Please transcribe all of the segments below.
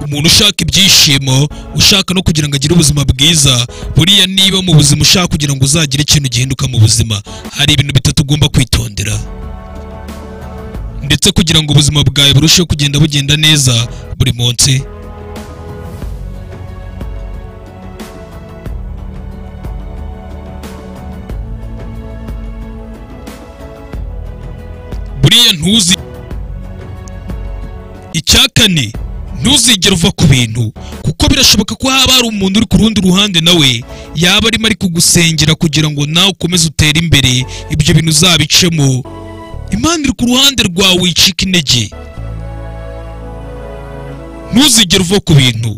umuntu ushaka ibyishimo ushaka no kugira ngo agire ubuzima bwiza buriya niba mu buzima ushaka kugira ngo uzagire ikintu gihinduka mu buzima hari ibintu bitatu ugomba kwitondera ndetse kugira ngo ubuzima bwawe burusheho kugenda bugenda neza buri munsi buriya ntuzi icya kane ntuzigere uva ku bintu kuko birashoboka ko haba hari umuntu uri ku rundi ruhande nawe yaba arimo ari kugusengera kugira ngo nawe ukomeze utere imbere ibyo bintu uzabicemo impande iri ku ruhande rwawe wicika intege ntuzigere uva ku bintu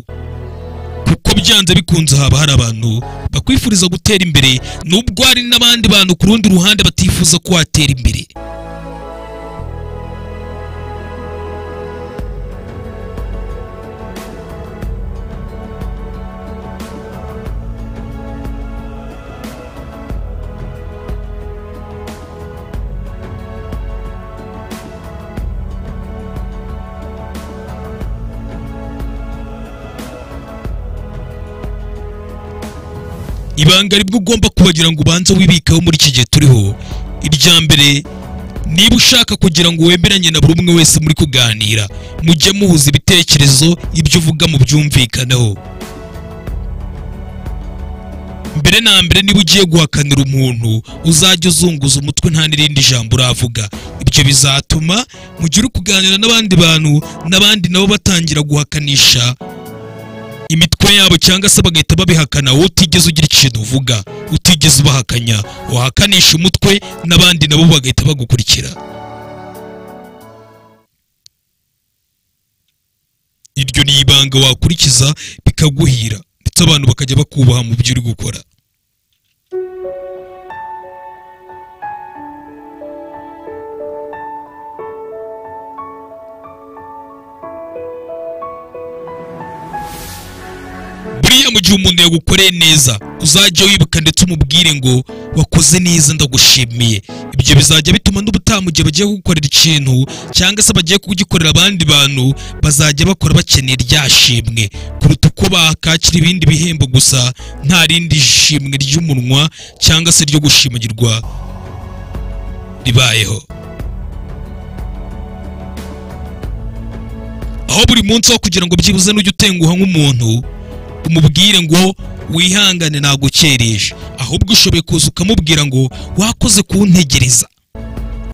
kuko byanze bikunze haba hari abantu bakwifuriza gutera imbere nubwo hari n'abandi bantu ku rundi ruhande batifuza ko watera imbere ibanga ribwo ugomba kubagira ngo ubanze wibikeho muri iki gihe turiho irya mbere niba ushaka kugira ngo wemeranye na buri umwe wese muri kuganira mujye muhuza ibitekerezo ibyo uvuga mu byumvikanaho mbere na mbere niba ugiye guhakanira umuntu uzajya uzunguza umutwe nta n'irindi jambo uravuga ibyo bizatuma mu gihe uri kuganira n'abandi bantu n'abandi nabo batangira guhakanisha imitwe yabo cyangwa se bagahita babihakana wowe utigeze ugira ikintu uvuga utigeze ubahakanya wahakanisha umutwe n'abandi nabo bagahita bagukurikira iryo ni ibanga wakurikiza bikaguhira ndetse abantu bakajya bakubaha mu byo uri gukora buriya mu gihe umuntu yagukoreye neza uzajya wibuka ndetse umubwire ngo wakoze neza ndagushimiye ibyo bizajya bituma n'ubutaha mu gihe bagiye kugukorera ikintu cyangwa se bagiye kugikorera abandi bantu bazajya bakora bakeneye rya shimwe kuruta uko bakakira ibindi bihembo gusa nta rindi shimwe ry'umunwa cyangwa se ryo gushimagirwa ribayeho aho buri munsi aho kugira ngo byibuze n'ujye utenguha nk'umuntu umubwire ngo wihangane nagukereje ahubwo ushoboye kuza ukamubwira ngo wakoze kuntegereza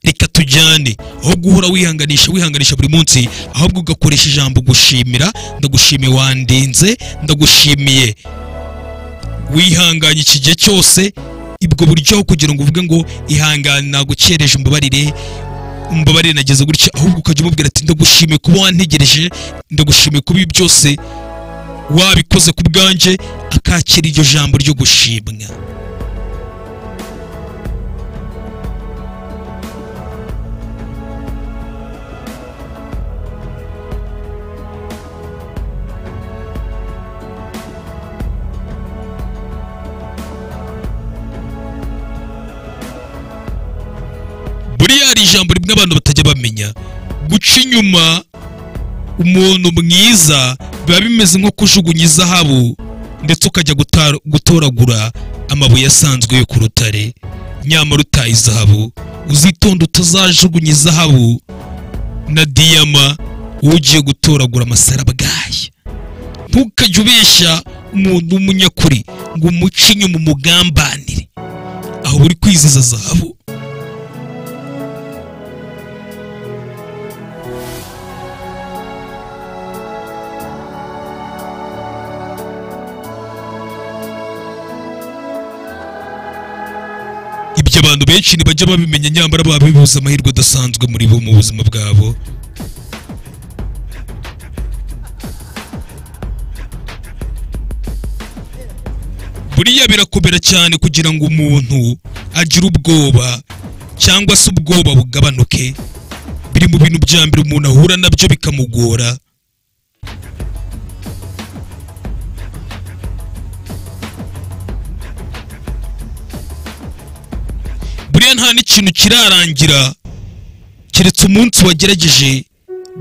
reka tujyane aho guhora wihanganisha wihanganisha buri munsi ahubwo ugakoresha ijambo gushimira ndagushimiye wandinze ndagushimiye wihanganye iki gihe cyose ibwo buryo aho kugira ngo uvuge ngo ihangane nagukereje umbabarire umbabarire nageze gutya ahubwo ukajya umubwira ati ndagushimiye kuba wantegereje ndagushimiye kuba ibi byose wabikoze ku bwanjye akakira iryo jambo ryo gushimwa buriya hari ijambo rimwe abantu batajya bamenya guca inyuma umuntu mwiza biba bimeze nko kujugunya izahabu ndetse ukajya guta- gutoragura amabuye asanzwe yo ku rutare nyamara utaye izahabu uzitonde utazajugunya izahabu na diyama wowe ugiye gutoragura amasarabwayi ntukajye ubeshya umuntu w'umunyakuri ngo umuce inyuma umugambanire aho uri kwiziza zahabu ibyo abantu benshi ntibajya babimenya nyamara baba bibuze amahirwe adasanzwe muri bo mu buzima bwabo buriya birakomera cyane kugira ngo umuntu agire ubwoba cyangwa se ubwoba bugabanuke biri mu bintu bya mbere umuntu ahura nabyo bikamugora buriya nta n'ikintu kirarangira keretse umunsi wagerageje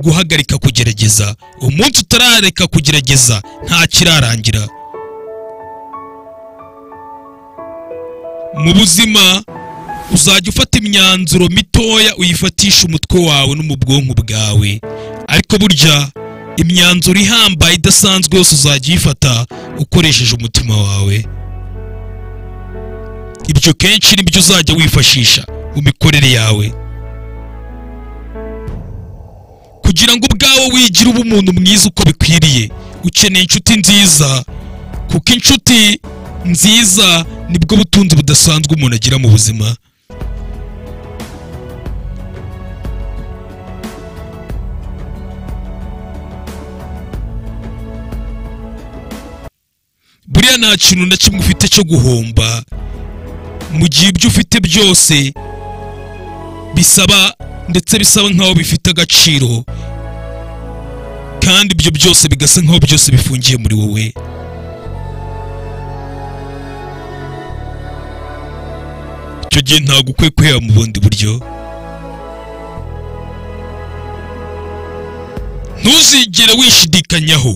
guhagarika kugerageza umunsi utarareka kugerageza nta kirarangira mu buzima uzajya ufata imyanzuro mitoya uyifatisha umutwe wawe no mu bwonko bwawe ariko burya imyanzuro ihambaye idasanzwe yose uzajya uyifata ukoresheje umutima wawe ibyo kenshi nibyo uzajya wifashisha mu mikorere yawe kugira ngo ubwawe wigire uba umuntu mwiza uko bikwiriye ukeneye inshuti nziza kuko inshuti nziza nibwo butunzi budasanzwe umuntu agira mu buzima buriya nta kintu na kimwe ufite cyo guhomba mu gihe ibyo ufite byose bisaba ndetse bisaba nkaho bifite agaciro kandi ibyo byose bigasa nkaho byose bifungiye muri wowe icyo gihe ntabwo ukwiye kwiheba mu bundi buryo ntuzigere wishidikanyaho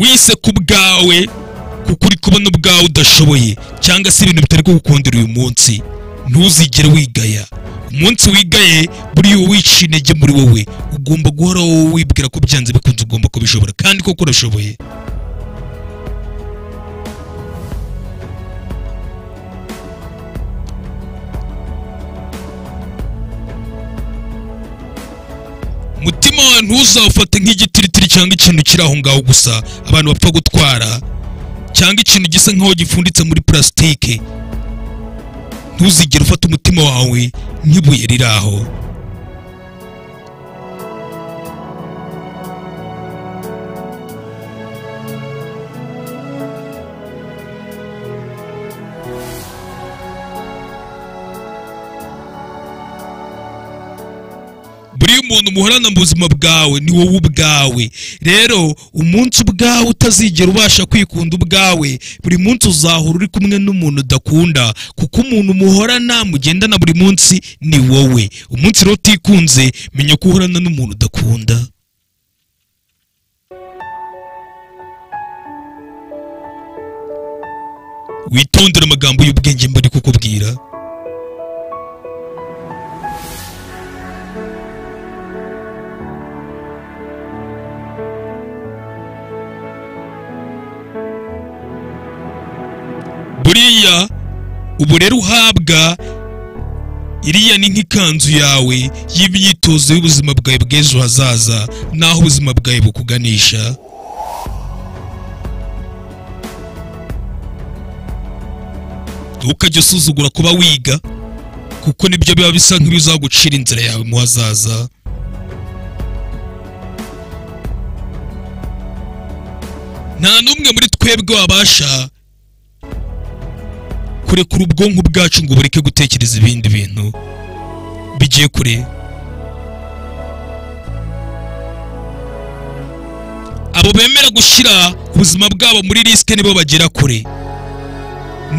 wise ku bwawe kuko uri kubona ubwawe udashoboye cyangwa se ibintu bitari kugukundira uyu munsi ntuzigere wigaya umunsi wigaye buriya wicisha intege muri wowe ugomba guhora wowe wibwira ko byanze bikunze ugomba kubishobora kandi koko urashoboye umutima wawe ntuzawufate nk'igitiritiri cyangwa ikintu kiri aho ngaho gusa abantu bapfa gutwara cyangwa ikintu gisa nk'aho gipfunditse muri purasitike ntuzigere ufata umutima wawe nk'ibuye riri aho buriya umuntu muhorana mu buzima bwawe ni wowe ubwawe rero umunsi ubwawe utazigera ubasha kwikunda ubwawe buri munsi uzahora uri kumwe n'umuntu udakunda kuko umuntu muhorana mugendana buri munsi ni wowe umunsi rero utikunze menya ko uhorana n'umuntu udakunda witondere amagambo y'ubwenge mba ari kukubwira buriya ubu rero uhabwa iriya ni nk'ikanzu yawe y'imyitozo y'ubuzima bwawe bw'ejo hazaza n'aho ubuzima bwawe bukuganisha ntukajye usuzugura kuba wiga kuko nibyo biba bisa nk'ibizagucira inzira yawe mu hazaza nta n'umwe muri twebwe wabasha kurekura ubwonko bwacu ngo bureke gutekereza ibindi bintu bigiye kure abo bemera gushyira ubuzima bwabo muri risike nibo bagera kure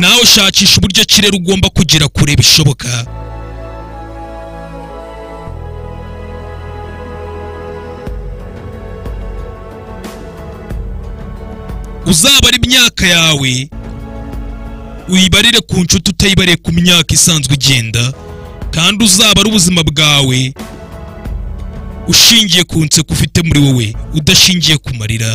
nawe shakisha uburyo ki rero ugomba kugera kure bishoboka uzabara imyaka yawe uyibarire ku nshuti utayibariye ku myaka isanzwe igenda kandi uzabare ubuzima bwawe ushingiye ku nseko ufite muri wowe udashingiye ku marira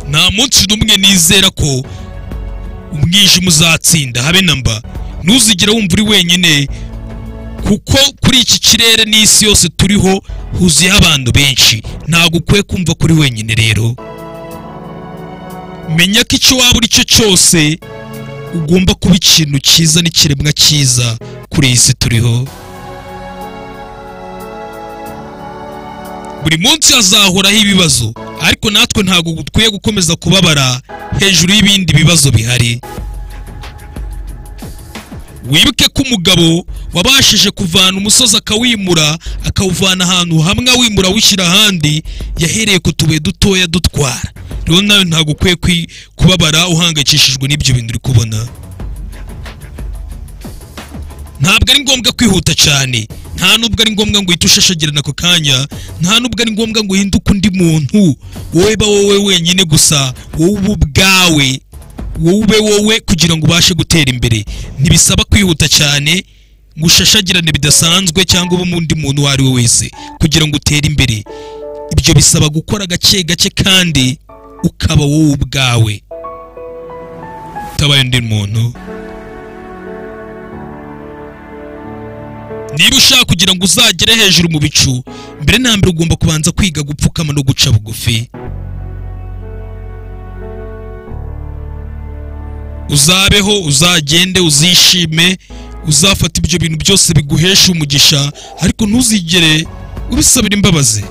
nta munsi n'umwe nizera ko umwijima uzatsinda habe na mba ntuzigere wumva uri wenyine kuko kuri iki kirere n'isi yose turiho huzuyeho abantu benshi ntabwo ukwiye kumva ko uri wenyine rero menya ko icyo waba uri cyo cyose ugomba kuba ikintu cyiza n'ikiremwa cyiza kuri iyi si turiho buri munsi hazahoraho ibibazo ariko natwe ntabwo dukwiye gukomeza kubabara hejuru y'ibindi bibazo bihari wibuke ko umugabo wabashije kuvana umusozi akawimura akawuvana ahantu hamwe awimura awushyira ahandi yahereye ku tubuye dutoya dutwara rero nawe ntabwo ukwiye kwi- kubabara uhangayikishijwe n'ibyo bintu uri kubona ntabwo ari ngombwa kwihuta cyane nta nubwo ari ngombwa ngo uhite ushashagirana ako kanya nta nubwo ari ngombwa ngo uhinduke undi muntu wowe ba wowe wenyine gusa wowe uba ubwawe wowe ube wowe kugira ngo ubashe gutera imbere ntibisaba kwihuta cyane ngo ushashagirane bidasanzwe cyangwa ube undi muntu uwo ari we wese kugira ngo utere imbere ibyo bisaba gukora gake gake kandi ukaba wowe ubwawe utabaye undi muntu niba ushaka kugira ngo uzagere hejuru mu bicu mbere na mbere ugomba kubanza kwiga gupfukama no guca bugufi uzabeho uzagende uzishime uzafata ibyo bintu byose biguhesha umugisha ariko ntuzigere ubisabira imbabazi